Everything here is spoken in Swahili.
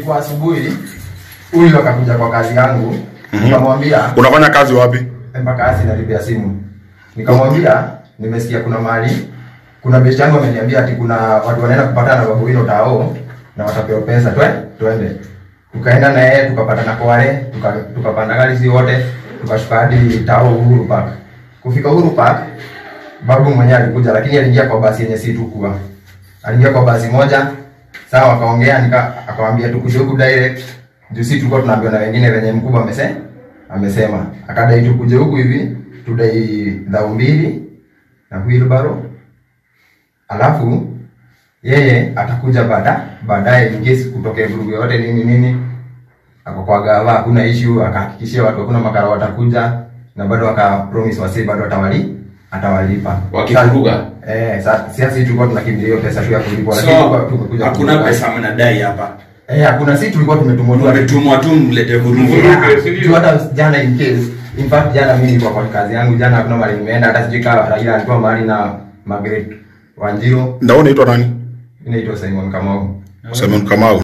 ilikuwa asubuhi huyu akakuja kwa kazi yangu nikamwambia Unafanya kazi wapi? mpaka asi nalipia simu nikamwambia nimesikia kuna mali kuna besti yangu ameniambia ati kuna watu wanaenda kupatana na babu hilo tao na watapewa pesa twe twende tukaenda na yeye tukapatana kware tuka, tukapanda gari si wote tukashuka hadi tao Uhuru Park kufika Uhuru Park babu mwenyewe alikuja lakini aliingia kwa basi yenye si tukua aliingia kwa basi moja sawa wakaongea nika akamwambia tukuje huku direct juu si tulikuwa tunaambiwa na wengine venye mkubwa amese amesema akadai tukuje huku hivi tudai dhao mbili na wheelbarrow alafu yeye atakuja baada baadaye in case kutokea vurugu yote nini nini ako kwa gava hakuna issue akahakikishia watu hakuna makara watakuja na bado aka promise wasi bado atawali atawalipa Wakivuruga? eh sasa sisi tulikuwa tunakimbilia hiyo pesa tu ya kulipwa lakini So, tulikuwa tumekuja hakuna kulipa. pesa mnadai hapa. eh hakuna sisi tulikuwa tumetumwa tu Wametumwa tu mlete vurugu. Yeah, tu hata jana in case in fact jana mimi nilikuwa kwa kazi yangu jana hakuna mahali nimeenda hata sijui kama Raila alikuwa mahali na Margaret Wanjiro Ndio unaitwa nani? inaitwa Simon Kamau Simon Kamau.